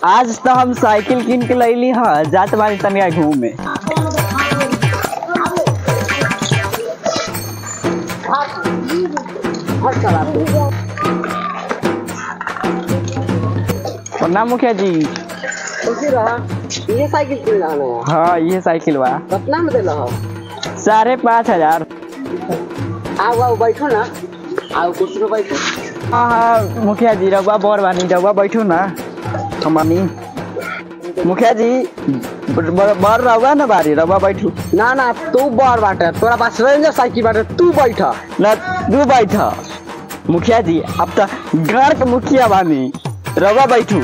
आज तो हम साइकिल किन के लैली हाँ जात बारी तनिया घूमे प्रणाम मुखिया जी खुशी रहा ये साइकिल किन रहा है हाँ ये साइकिल बा कितना में दिल हो साढ़े पाँच हजार आओ आओ बैठो ना आओ कुर्सी पे बैठो हाँ हाँ मुखिया जी रउआ बर बानी रउआ बैठू ना हमानी मुखिया जी बर बर रउआ ना बारी रउआ बैठू ना ना तू बड़ बाटे तोरा पास रेंजर साइकिल बाटे तू बैठ ना तू बैठ मुखिया जी अब तो गाँव के मुखिया बानी रउआ बैठू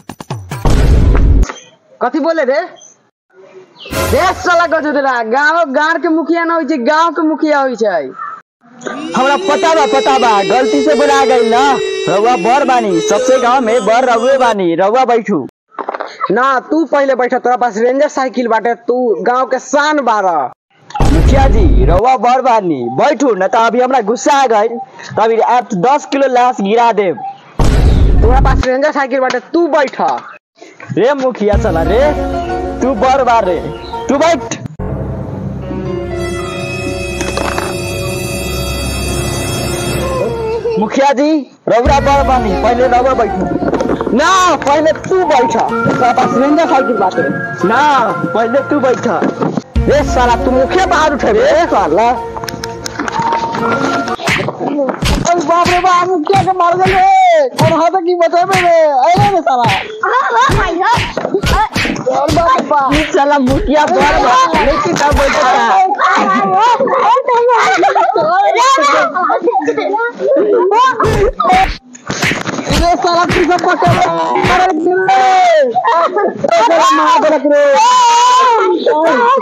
कथी बोले रे देश साला गजो देला गांव गांव के मुखिया ना होई छै गांव के मुखिया होई छै हमरा पता बा पता बा गलती से बुला गई ना रउआ बर बानी सबसे गांव में बर रउए बानी रउआ बैठू ना तू पहले बैठ तोरा पास रेंजर साइकिल बाटे तू गांव के शान बारा मुखिया जी रउआ बर बानी बैठू न तो अभी हमरा गुस्सा आ गई तो अभी आप दस किलो लाश गिरा देब तोरा पास रेंजर साइकिल बाटे तू बैठ रे मुखिया चला रे तू बर बार रे तू बैठ मुखिया जी रउरा बर बानी पहले रउआ बैठू ना पहले तू बैठ तोरा पास रेंजर साइकिल बाटे ना पहले तू बैठ रे साला तू मुखिया बाहर उठे रे साला अरे बाप रे बाप मुखिया के मार गए रे कौन हाथ की बचावे रे अरे रे साला और बाप रे बाप चला मुखिया बर बा लेकिन तब बैठा रे साला तू सब पकड़ अरे दिल्ली अरे मार दे रे